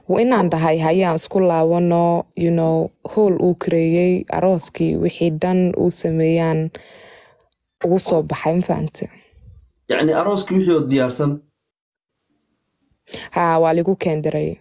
waa inaan dhahay hayaan isku laabano you know howl uu kareeyey arooskii wixii dhan uu sameeyaan ugu soo baxay mafahante yacni arooskii wixii oo diyaarsan ha waa ligu keendiray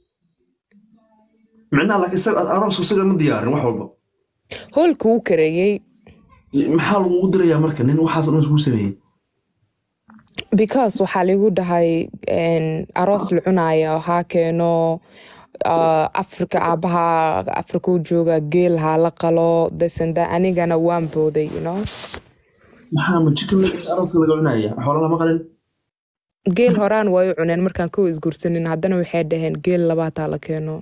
micnaha laakiin isaga aroosku isaga ma diyaarin wax walba howlka uu kareeyey maxaa lagugu dirayaa marka nin waxaas dhan kuu sameeyey because waxaa ligu dhahay en, aroos la cunaayo haa keeno uh, afrika aabaha afrika u jooga geel haa la qalo desenda anigana waan booday you know maxaa ma chicken leg arooska laga cunaya xoola lama qalin geel horaan way u cuneen markaan kow isguursanin haddana waxay dhaheen geel labaataa la keeno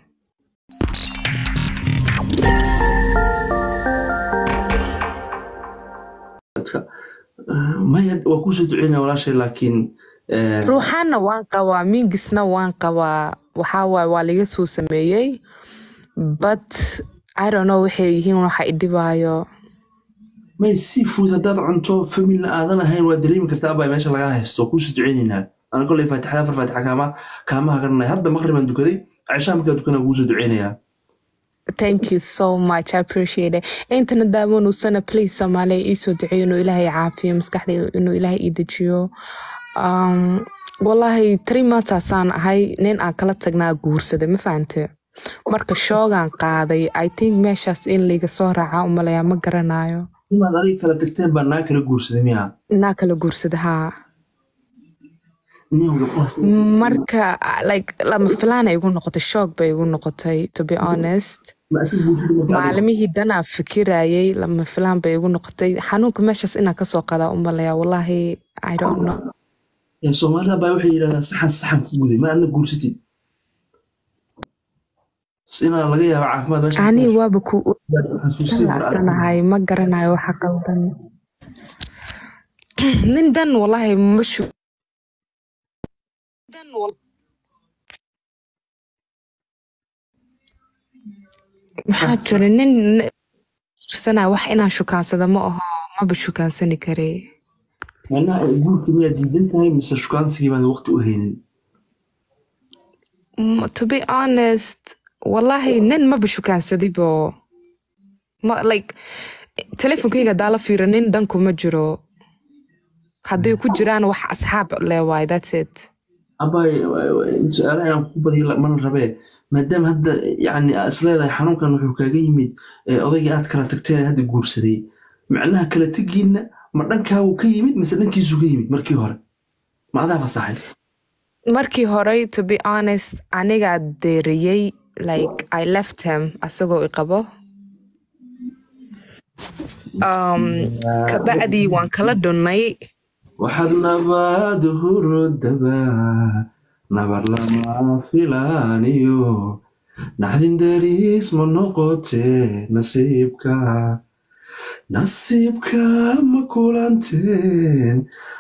dadka Ah, maya waa kuusoo duceynaya walaashay laakiin eh, ruuxaanna waan qabaa mingisna waan qabaa waxaa waaye waa laga soo sameeyey but i don't know waxay yihiin waxa idhibaayo may seafood haddaad cunto familna aadan ahayn waa dareemi kartaa abaa meesha lagaa haysto waa kuusoo duceyneynaa ana koley faatixada afar faatixa kaama kaamaha garanaya hadda maqribaan dukaday cishaa markaa dukanaa kuusoo duceynayaa thank you so much i appreciate it intana daawanuusana please soomaaliya iisoo duceeyo inuu ilaahay caafiyo maskaxda inuu ilaahay ii dejiyo um, wallahi three monthsasaan ahay nin aan kala tagnaa guursaday ma fahante marka shoogaan qaaday i think meeshaas in layga soo raacaa umalayaa ma garanayo nimaad adiga kala tagteen baa naa kala guursaday miyaa naa kala guursada haa niyow gabdhahaas marka like lama filaan ay igu noqotay shoog bay igu noqotay to be honest ma asiga guursada marka adiga maalimihii danaa fikirayay lama filaan bay igu noqotay xanuunka meeshaas inaan kasoo qadaa umalaya wallahi i don't know ee soomaalida baa waxay yidhahdaan saxan saxan ku guday ma adna guursatid inaa laga yaaba caafimaad meesha ani waaba ku xasuusii mar adag salacsanahay ma garanayo waxa qaldan nin dan wallahi mashu dan wal- maxaa jira nin sana wax inaan shukaansada ma aho maba shukaansani kare macnaha guurka miyaa diidan tahay mise shukaansigii baad waqti u haynin Mm, to be honest wallahi nin maba shukaansadaybo ma like telefonkeyga hadaa la fiiro nin dhanku ma jiro hadday ku jiraan wax asxaab leewaay that's it abay su-aalaha inaan ku badiyo la- mana rabee maadaama hadda yani aa isleedahay xanuunkan wuxuu kaaga yimid ee odaygii aad kala tagteen ee hadda guursaday macnaha kala tegiinna ma dhankaagu ka yimid mise dhankiisu ka yimid markii hore ma adaa fasaxay markii hore to be honest anigaa deeriyey like i left him asagoo i qabo um, kabacdii waan kala dhunnay waxaad nabaad hurodaba nabar lama filaaniyo naxdin dariis ma noqotee nasiibka nasiibka ma kulanteen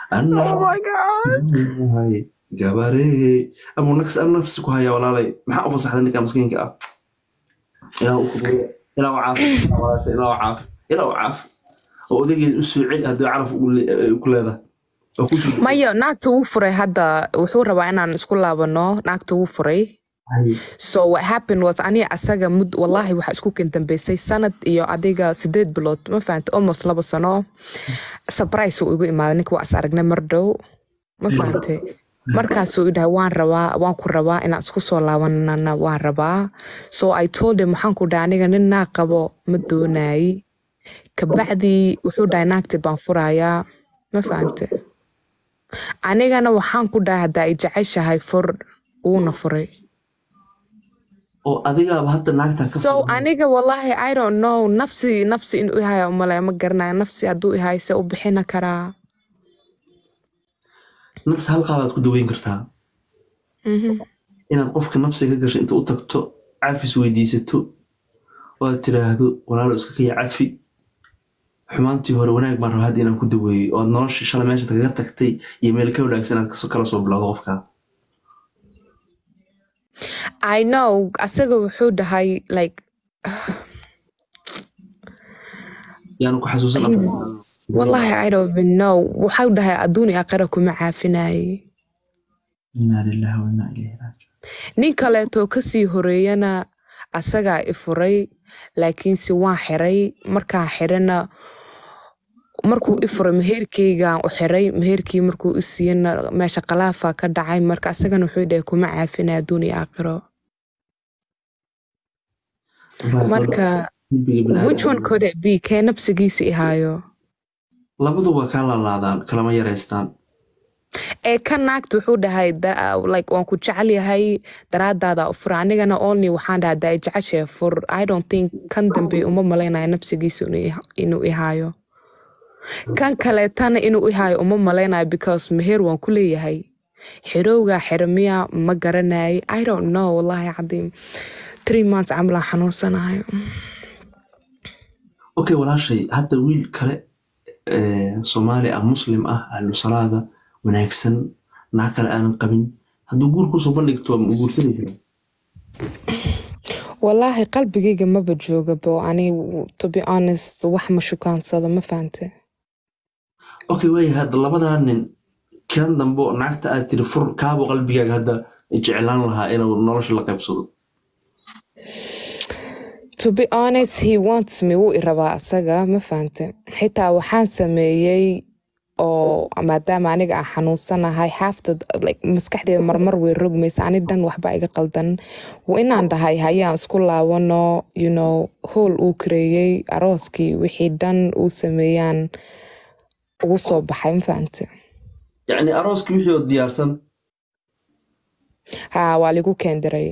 anahay gabarey amuu nafs am nafsi ku haya walaalay maxaa u fasaxday ninka maskiinka ah ilaa u kubuya ilaa u caafi walaasha ilaa u caafi ilaa u caafi oo odageed u soo celi haddii caraf ugu le- ay ku leedahay oo ku jirto mayo naagta wuu furay hadda wuxuu rabaa inaan isku laabano naagta wuu furay Hay. so what happened was aniga asaga mud wallahi waxaa isku kendambeysay sanad iyo adiga sideed bilood ma fahante almost laba sano surprise uu igu imaaday ninka waa is aragnay mar dhow ma fahante markaasuu idhahay waan rabaa waan ku rabaa inaan isku soo laabanana waan rabaa so i told him waxaan ku dhahay aniga nin naag qabo ma doonayi kabacdii wuxuu dhahay naagti baan furayaa ma fahante anigana waxaan ku dhahay haddaa i jeceshahay fur wuuna furay oo adigaaba hadda naagtan ka so aniga wallahi i don't know nafsi nafsi inuu ihaya umalaya ma garanayo nafsi hadduu ihay se u bixina karaa nafsi hal qaadaad ku daweyn kartaa Mhm. inaad qofka nafsiga ka gasho inta u tagto cafis weydiisato oo aad tiraahdo walaalo iska kaya cafi xumaantii hore wanaag baan rabaa hadda inaan ku daweeyo oo aad nolosha shalay meesha kaga tagtay iyo meel ka wanaagsan aad kasoo- kala soo bilowdo qofka i know asaga wuxuu dhahay like yaanu ku xasuusan he's- wallahi i don't even know waxau dhahay adduun iyo aakhira kuma caafinaye inaa lillahi wa inaa ilayhi raajicuun nin kaleetoo kasii horeeyana asagaa i furay laakiinse waan xiray markaan xirana markuu i furay meheerkeygaan u xiray meheerkii markuu i siiyana meesha khalaafaa ka dhacay marka asagana wuxuu dhahay kuma caafina adduun iyo aakhiro marka which one could it be kee nabsigiisa ihaayo labaduba kaa laalaadaan kalama yaraystaan ee ka naagta wuxuu dhahay da- like waan ku jecel yahay daraadaada u fura anigana only waxaan dhahaa daa jeceshee fur i don't think kan dambe uma malaynayo nabsigiisa inuu iha- inuu ihaayo kan kaleetana inuu ihaayo uma malaynayo because meher waan ku leeyahay xirowgaa xirmiya ma garanayay i don't know wallahi cadiim three months camalaan xanuunsanayo okay walaashay hadda wiil kale ee, soomaali ah muslim ah ahlu salaada wanaagsan naag kale aanan qabin hadduu guur kusoo bandhigto ma guursanaysa wallaahi qalbigayga maba joogabo ani to be honest wax ma shukaansado ma fahante okay waaya hadda labadaa nin kan dambe oo naagta aad tiri fur kaabo qalbigaaga hadda jeclaan lahaa inuu nolosha la qaybsado to be honest he wants me wuu i rabaa asaga ma fahante xitaa waxaan sameeyey oo maadaama aniga aan xanuunsanahay xaafta like, maskaxdeeda marmar way rogmaysa ani dhan waxba iga qaldan waa inaan dhahay hayaan isku laabano you know hool uu kareeyey arooskii wixii dhan uu sameeyaan ugu soo baxay ma fahante yacni arooskii wixii oo diyaarsan ha waa ligu keendiray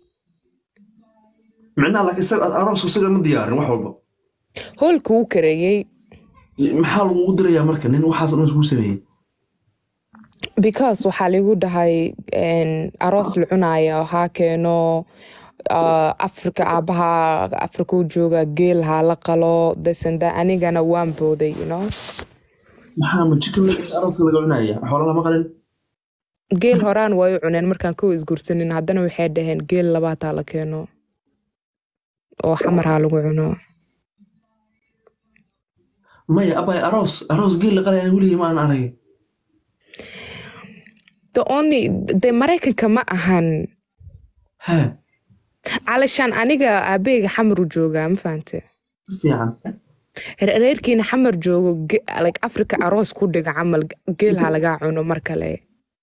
micnaha laakiin isaga aroosku isaga ma diyaarin wax walba hoolka uu kareeyey maxaa lagugu dirayaa marka nin waxaas dhan kuu sameeyey because waxaa ligu dhahay en, aroos la cunaayo haa keeno uh, afrika aabaha afrika u jooga geel haa la qalo desanda anigana waan booday you know maxaa ma chicken leg arooska laga cunaya xoola lama qalin geel horaan way u cuneen markaan kow isguursanin haddana waxay dhaheen geel labaataa la keeno oo xamar haa lagu cuno maya abay aroos aroos geel la qalaya weligii ma aan arag the only de maraykanka ma ahan ha calashaan aniga aabeyga xamar u joogaa ma fahante si fiican reerkiina xamar joogo ge- like africa aroos ku dhiga camal geel ha lagaa cuno mar kale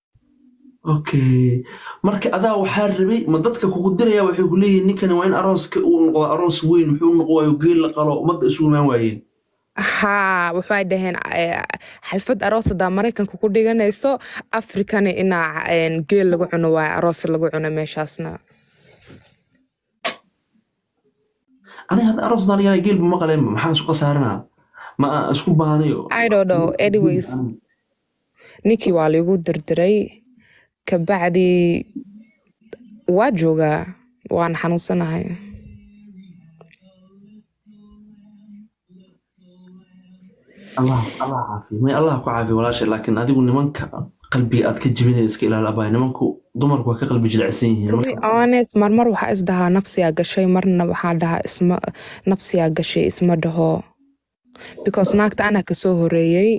okay marka adaa waxaa rabay ma dadka kugu diraya waxay ku leeyihin ninkani waa in arooska uu noqdo aroos weyn muxuu noqo waayo geel la qalo ummadda isu imaan waayeen haa waxay dhaheen eh, xalfad aroos hadaa maraykanka ku dhiganayso afrikana inaa en, geel lagu cuno waayo aroos lagu cuno meeshaasna aniga hadda aroos daan yana geelba ma qaleenba maxaan isku khasaarinaa ma aan isku baanayo i don't know anyways ninkii waa liigu dirdiray kabacdi waa joogaa waan xanuunsanahay allah allah caafiyo may allah ku caafiyo walaasha laakiin adigu nimanka qalbiga aad ka jibinaya iska ilaali abay nimanku dumarku waa ka qalbi jilicsan yihiin to be honest marmar waxaa isdahaa nafsiyaa gashay marna waxaa dhahaa isma nafsiyaa gashay isma dhaho because naagta anaa kasoo horeeyey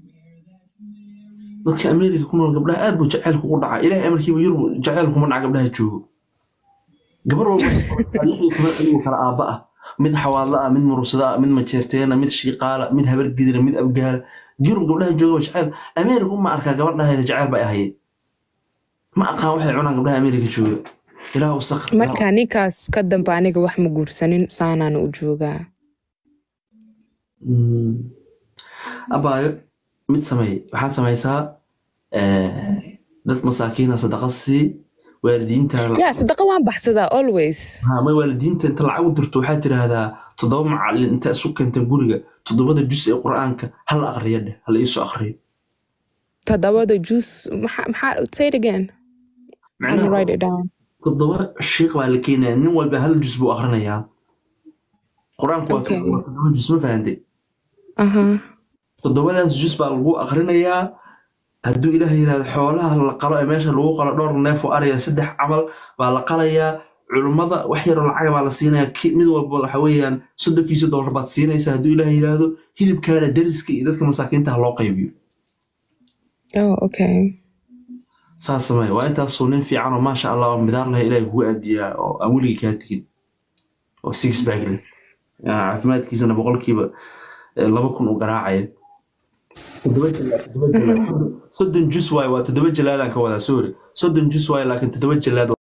dadka ameerika ku nool gabdhaha aad buu jaceylku ugu dhacaa ilaahay amarkiiba yurub jaceyl kuma dhaca gabdhaha joogo gabar walba lix iyo toban anigoo kala aabba ah mid xawaadla ah mid murursada ah mid majeerteena mid shiiqaala mid habar gidira mid abgaala yurub gabdhaha jooga jaceyl ameerika ma arkaa gabadhaheeda jaceyl bay ahayd ma aqaan waxay cunaan gabdhaha ameerika jooga ilaah usaq marka ninkaas ka dambe aniga wax ma guursanin saanaana u joogaa abaayo mid sameey waxaad samaysaa eh, dad masaakiina sadaqa sii waalidiinta ya sadaqa waan baxsadaa always ha may waalidiinta inta lacag u dirto waxaad tiraahdaa toddoba macalin inta isu keenta guriga toddobada jus ee qur-aanka hal aqriya dheh hal iisoo aqriyo todobada juice maxaa maxaa say it again I'm gonna write it down toddoba shiiq baa la keenaya nin walba hal jus buu aqrinayaa qur-aanku waa Okay. toddoba toddoba jus ma fahantay aha toddobadaas jus baa lagu aqrinayaa hadduu ilaah yidhahdo xoolaha la qalo ee meesha lagu qalo dhowr neef oo ariya saddex camal baa la qalayaa culummada wax yaroo lacaga baa la siinayaa ki- mid walba waxa weeyaan soddonkiisa dollar baad siinaysaa hadduu ilaah yidhaahdo hilibkaana dariska iyo dadka masaakiinta ha loo qaybiyo oh okay saas samey waa intaasuu nin fiican oo maasha allah oo midaar lahay ilaahay kugu aadiyaa oo aan weligii kaa tegin oo six bag leh Ah, caafimaadkiisana boqolkiiba eh, laba kun u garaacaya toddoba jalaad toddoba jalaad soddon jus waaye waa toddoba jalaadaan ka wadaa sorry soddon jus waaye laakiin toddoba jalaad